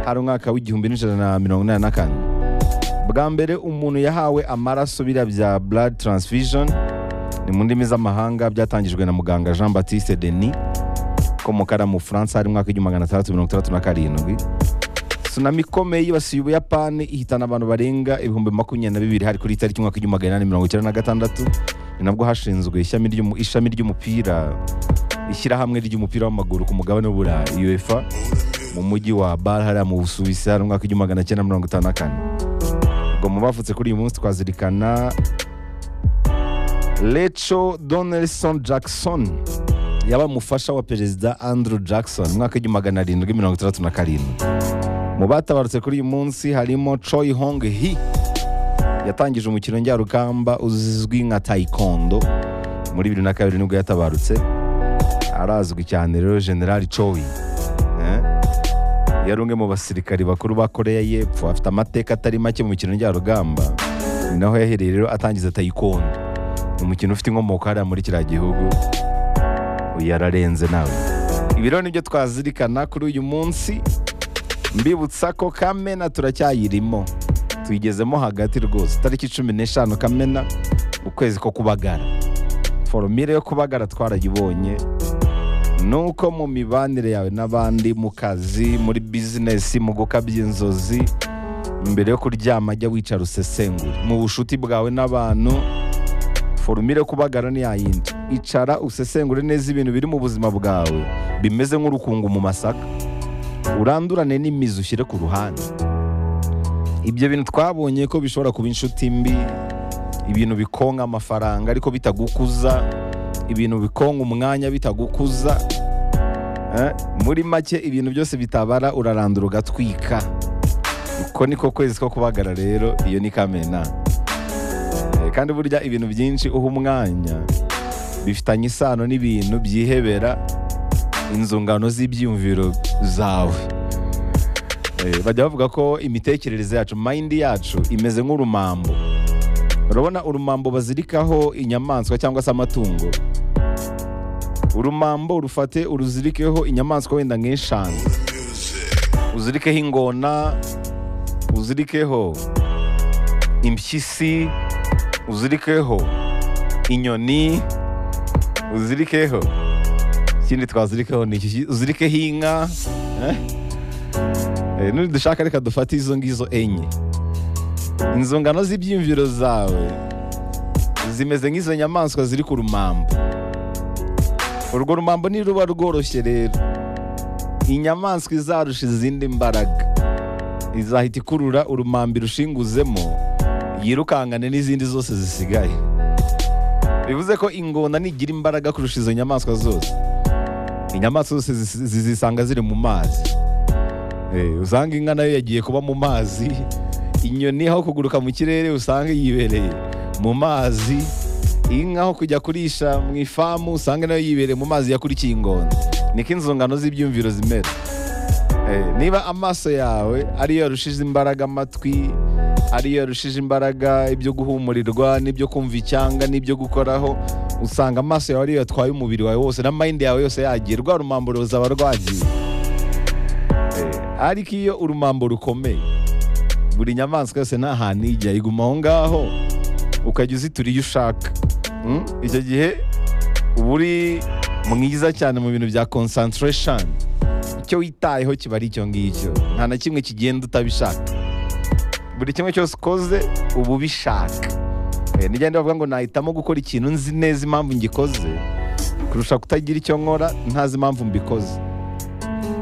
hari umwaka w'igihumbi n'ijana na mirongo inani na kane bwa mbere umuntu yahawe amaraso biriya bya blood transfusion ni mu ndimi z'amahanga byatangijwe na muganga jean batiste denis komokara mu furansa hari mwaka w'igihumbi magana atandatu mirongo itandatu na karindwi tsunami ikomeye yibasiye ubuyapani ihitana abantu barenga ibihumbi makumyabiri na bibiri hari kuri tariki umwaka w'igihumbi magana inani mirongo icyenda na gatandatu ni nabwo hashinzwe ishami ry'umu- ishami ry'umupira ishyirahamwe ry'umupira w'amaguru ku mugabane w'uburayi uefa mu mujyi wa bar hariya mu busuwisi hari umwaka w'igihumbi magana cyenda mirongo itanu na kane ubwo mu bavutse kuri uyu munsi twazirikana Rachel Donelson Jackson yaba umufasha wa perezida Andrew Jackson mu mwaka w'igihumbi magana arindwi mirongo itandatu na karindwi mu batabarutse kuri uyu munsi harimo Choi Hong Hee yatangije umukino njyarugamba uzwi nka taekwondo muri bibiri na kabiri nibwo yatabarutse arazwi cyane rero generali Choi eh? yari umwe mu basirikari bakuru ba koreya y'epfo afite amateka atari make mu mikino njyarugamba ni naho yahereye rero atangiza taekwondo ni umukino ufite inkomoko hariya muri kiriya gihugu uyu yararenze nawe ibi rero nibyo twazirikana kuri uyu munsi mbibutsa ko kamena turacyayirimo tuyigezemo hagati rwose tariki cumi n'eshanu kamena ukwezi ko kubagara foromire yo kubagara twarayibonye ni uko mu mibanire yawe n'abandi mu kazi muri bizinesi mu gukabya inzozi mbere yo kuryama jya wicara usesengure mu bushuti bwawe n'abantu forumire yo kubagara ni yayindi icara usesengure neza ibintu biri mu buzima bwawe bimeze nk'urukungu mu masaka urandurane n'imizi ushyire ku ruhande ibyo bintu twabonye ko bishobora kuba inshuti mbi ibintu bikonka amafaranga ariko bitagukuza ibintu bikonka umwanya bitagukuza Eh, muri make ibintu byose bitabara urarandura ugatwika uko niko kwezi ko kubagara rero iyo ni kamena Eh, kandi burya ibintu byinshi uha umwanya bifitanye isano n'ibintu byihebera inzungano z'ibyiyumviro zawe Eh, bajya bavuga ko imitekerereze yacu mayindi yacu imeze nk'urumambo urabona urumambo bazirikaho inyamaswa cyangwa se amatungo urumambo rufate uruzirikeho inyamaswa wenda nk'eshanu uzirikeho ingona uzirikeho impyisi uzirikeho inyoni uzirikeho ikindi twazirikeho ni iki uzirikeho inka eh? Eh, nidushaka reka dufate izo ngizo enye inzungano z'ibyiyumviro zawe zimeze nk'izo nyamaswa ziri ku rumambo urwo rumambo niruba rworoshye rero inyamaswa izarusha izindi mbaraga izahita ikurura urumambi rushinguzemo yirukangane n'izindi zose zisigaye bivuze ko ingona nigira imbaraga kurusha izo nyamaswa zose inyamaswa zose zis- zizisanga ziri mu mazi Eh, usanga inka nayo yagiye kuba mu mazi inyoni aho kuguruka mu kirere usanga yibereye mu mazi inka aho kujya kurisha mu ifamu usanga nayo yibereye mu mazi yakurikiye ingona niko inzungano z'ibyumviro zimera Eh, niba amaso yawe ariyo yarushije imbaraga amatwi ariyo yarushije imbaraga ibyo guhumurirwa n'ibyo kumva icyanga n'ibyo gukoraho usanga amaso yawe ariyo yatwaye umubiri wawe wose na mayindi yawe yose yagiye rwa rumambo ruzaba rwagiye Eh, ariko iyo urumambo rukomeye buri nyamaswa yose nta hantu ijya iguma aho ngaho ukajya uzitura iyo ushaka Mm? icyo gihe uba uri mwiza cyane mu bintu bya concentration icyo witayeho kiba ari icyo ngicyo nta na kimwe kigenda utabishaka buri kimwe cyose ukoze uba ubishaka Eh, nijya ndavuga ngo nahitamo gukora ikintu nzi neza impamvu ngikoze kurusha kutagira icyo nkora ntazi impamvu mbikoze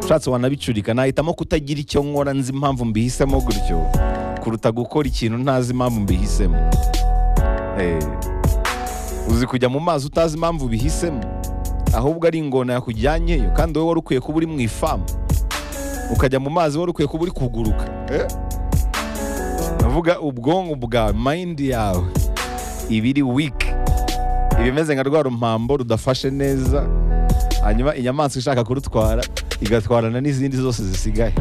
ushatse wanabicurika nahitamo kutagira icyo nkora nzi impamvu mbihisemo gutyo kuruta gukora ikintu ntazi impamvu mbihisemo Eh, uzi kujya mu mazi utazi impamvu ubihisemo ahubwo ari ingona yakujyanyeyo kandi wowe wari ukwiye kuba uri mu ifamu ukajya mu mazi wari ukwiye kuba uri kuguruka Eh? ndavuga ubwonko bwawe mayindi yawe ibiri wiki ibimeze nka rwa rumpambo rudafashe neza hanyuma inyamaswa ishaka kurutwara igatwarana n'izindi zose zisigaye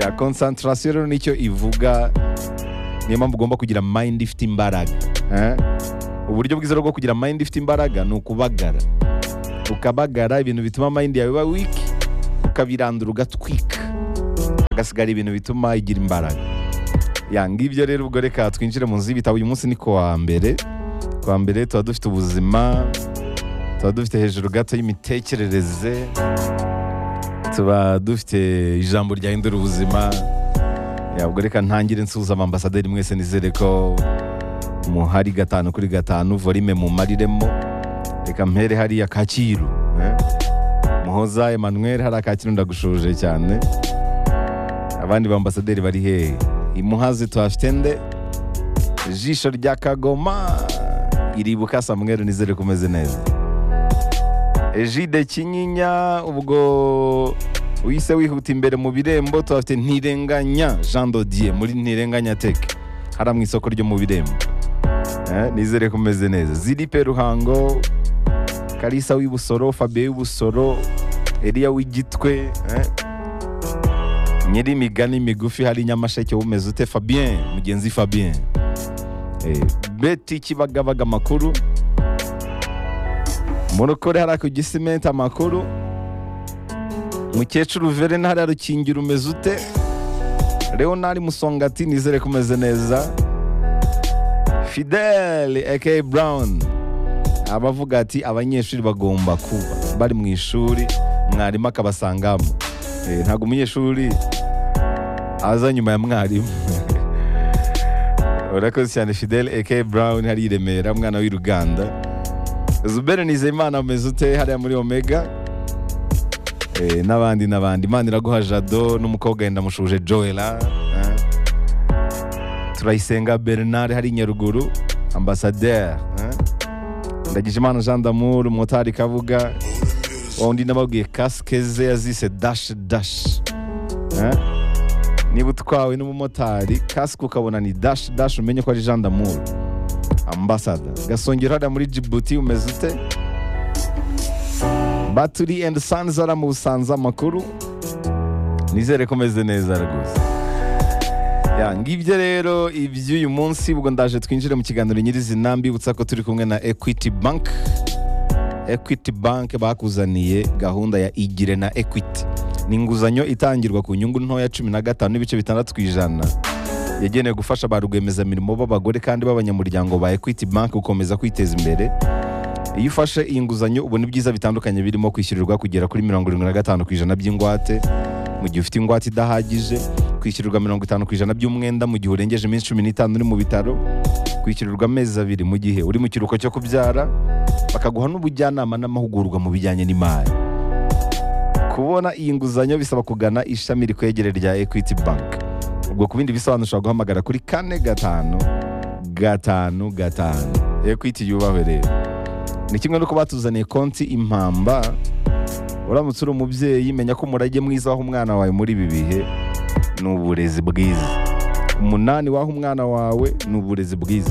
ya konsantarasiyo rero nicyo ivuga niyo mpamvu ugomba kugira mayindi ifite imbaraga eh? uburyo bwiza rero bwo kugira mayindi ifite imbaraga ni ukubagara ukabagara ibintu bituma mayindi yawe iba wiki ukabirandura ugatwika hagasigara ibintu bituma igira imbaraga ya ngibyo rero ubwo reka twinjire mu nzu y'ibitabo uyu munsi ni ku wa mbere ku wa mbere tuba dufite ubuzima tuba dufite hejuru gato y'imitekerereze tuba dufite ijambo ryahindura ubuzima Ya, ubwo reka ntangire nsuhuza amambasaderi mwese nizere ko muhari gatanu kuri gatanu volume mumariremo reka mpere hariya kacyiru eh? muhoza emmanuel hariya kacyiru ndagushuje cyane abandi bambasaderi bari hehe imuhazi tuhafitende ijisho rya kagoma iribuka samweri nizere kumeze neza ejide kinyinya ubwo wise wihuta imbere mu birembo tuhafite ntirenganya jean dodier muri ntirenganya tech hariya mu isoko ryo mu birembo Eh, nizere kumeze neza ziripe ruhango kalisa w'ibusoro fabien w'ibusoro eliya w'igitwe eh. nyiri imigani migufi hari nyamasheke wumeze ute fabien mugenzi fabien Eh, beti kibagabaga amakuru murokore hariya ku gisimenti amakuru mukecuru verena hariya rukingira umeze ute leonard musongati nizere kumeze neza fidele aka brown abavuga ati abanyeshuri bagomba kuba bari mu ishuri mwarimu akabasangamo Eh, ntabwo umunyeshuri aza nyuma ya mwarimu urakoze cyane fidele aka brown hari i remera umwana w'i ruganda zubere nizeyimana ameze ute hariya muri omega Eh, n'abandi n'abandi imana iraguha jado n'umukobwa wenda mushuje joela eh. turayisenga bernard hari i nyaruguru ambasaderi eh. ndagijimana jean d'amour umumotari kabuga wa undi nababwiye kasike ze yazise dash dash eh. niba utwawe n'umumotari kasike ukabona ni dash dash umenye ko ari jean d'amour ambasada gasongero hariya muri jibuti umeze ute baturi endi sanzi hariya mu busanza amakuru nizere ko umeze neza rwose Ya, ngibyo rero iby'uyu munsi ubwo ndaje twinjire mu kiganiro nyirizina mbibutsa ko turi kumwe na equity bank equity bank bakuzaniye gahunda ya igire na equity ni inguzanyo itangirwa ku nyungu ntoya cumi na gatanu n'ibice bitandatu ku ijana yagenewe gufasha ba rwiyemezamirimo b'abagore kandi b'abanyamuryango ba equity bank gukomeza kwiteza imbere iyo ufashe iyi nguzanyo ubona ibyiza bitandukanye birimo kwishyurirwa kugera kuri mirongo irindwi na gatanu ku ijana by'ingwate mu gihe ufite ingwate idahagije kwishyurirwa mirongo itanu ku ijana by'umwenda mu gihe urengeje iminsi cumi n'itanu uri mu bitaro kwishyurirwa amezi abiri mu gihe uri mu kiruhuko cyo kubyara bakaguha n'ubujyanama n'amahugurwa mu bijyanye n'imari kubona iyi nguzanyo bisaba kugana ishami rikwegere rya equity bank ubwo ku bindi bisobanuro ushobora guhamagara kuri kane gatanu gatanu gatanu equity yubahwe rero ni kimwe nuko batuzaniye konti impamba uramutse uri umubyeyi menya ko umurage mwiza waha umwana wawe muri ibi bihe ni uburezi bwiza umunani waha umwana wawe ni uburezi bwiza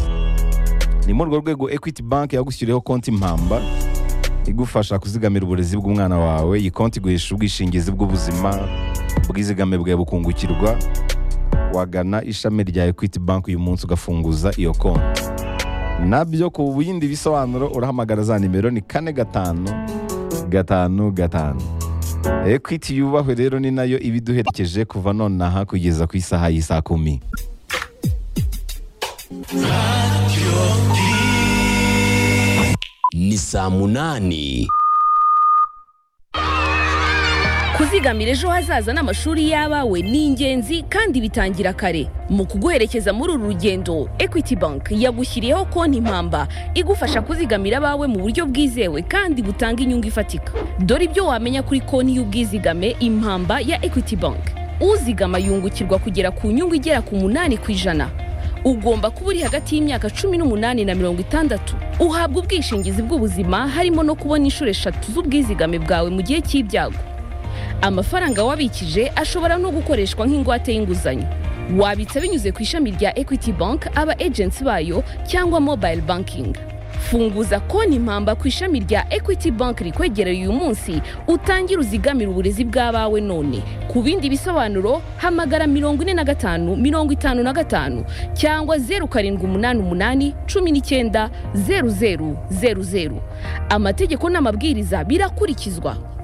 ni muri urwo rwego equity bank yagushyiriyeho konti impamba igufasha kuzigamira uburezi bw'umwana wawe iyi konti iguhesha ubwishingizi bw'ubuzima ubwizigame bwawe bukungukirwa wagana ishami rya equity bank uyu munsi ugafunguza iyo konti nabyo ku bindi bisobanuro urahamagara za nimero ni kane gatanu gatanu gatanu ekwiti yubahwe rero ni nayo iba iduherekeje kuva nonaha kugeza ku isaha y'isaa kumi ni saa munani kuzigamira ejo hazaza n'amashuri y'abawe ni ingenzi kandi bitangira kare mu kuguherekeza muri uru rugendo equity bank yagushyiriyeho konti impamba igufasha kuzigamira abawe mu buryo bwizewe kandi butanga inyungu ifatika dore ibyo wamenya kuri konti y'ubwizigame impamba ya equity bank uzigama yungukirwa kugera ku nyungu igera ku munani ku ijana ugomba kuba uri hagati y'imyaka cumi n'umunani na mirongo itandatu uhabwa ubwishingizi bw'ubuzima harimo no kubona inshuro eshatu z'ubwizigame bwawe mu gihe cy'ibyago amafaranga wabikije ashobora no gukoreshwa nk'ingwate y'inguzanyo wabitsa binyuze ku ishami rya equity bank aba agency bayo cyangwa mobile banking funguza konti impamba ku ishami rya equity bank rikwegereye uyu munsi utangire uzigamire uburezi bw'abawe none ku bindi bisobanuro hamagara mirongo ine na gatanu mirongo itanu na gatanu cyangwa zeru karindwi umunani umunani cumi n'icyenda zeru zeru zeru zeru amategeko n'amabwiriza birakurikizwa